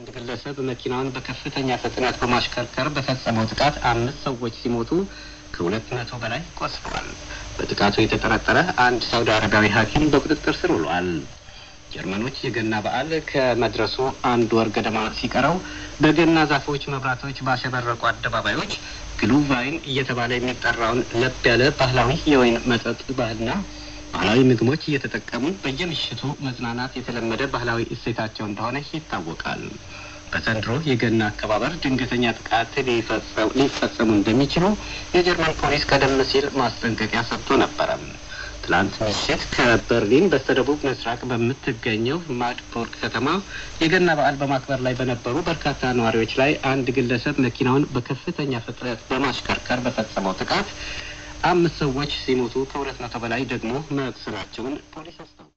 አንድ ግለሰብ መኪናውን በከፍተኛ ፍጥነት በማሽከርከር በፈጸመው ጥቃት አምስት ሰዎች ሲሞቱ ከሁለት መቶ በላይ ቆስለዋል። በጥቃቱ የተጠረጠረ አንድ ሳውዲ አረቢያዊ ሐኪም በቁጥጥር ስር ውሏል። ጀርመኖች የገና በዓል ከመድረሱ አንድ ወር ገደማ ሲቀረው በገና ዛፎች፣ መብራቶች ባሸበረቁ አደባባዮች ግሉቫይን እየተባለ የሚጠራውን ለብ ያለ ባህላዊ የወይን መጠጥ ባህልና ባህላዊ ምግቦች እየተጠቀሙ በየምሽቱ መዝናናት የተለመደ ባህላዊ እሴታቸው እንደሆነ ይታወቃል። በዘንድሮ የገና አከባበር ድንገተኛ ጥቃት ሊፈጸሙ እንደሚችሉ የጀርመን ፖሊስ ቀደም ሲል ማስጠንቀቂያ ሰጥቶ ነበረ። ትላንት ምሽት ከበርሊን በስተደቡብ ምስራቅ በምትገኘው ማድቦርግ ከተማ የገና በዓል በማክበር ላይ በነበሩ በርካታ ነዋሪዎች ላይ አንድ ግለሰብ መኪናውን በከፍተኛ ፍጥነት በማሽከርከር በፈጸመው ጥቃት አምስት ሰዎች ሲሞቱ ከሁለት መቶ በላይ ደግሞ መቁሰላቸውን ፖሊስ አስታውቋል።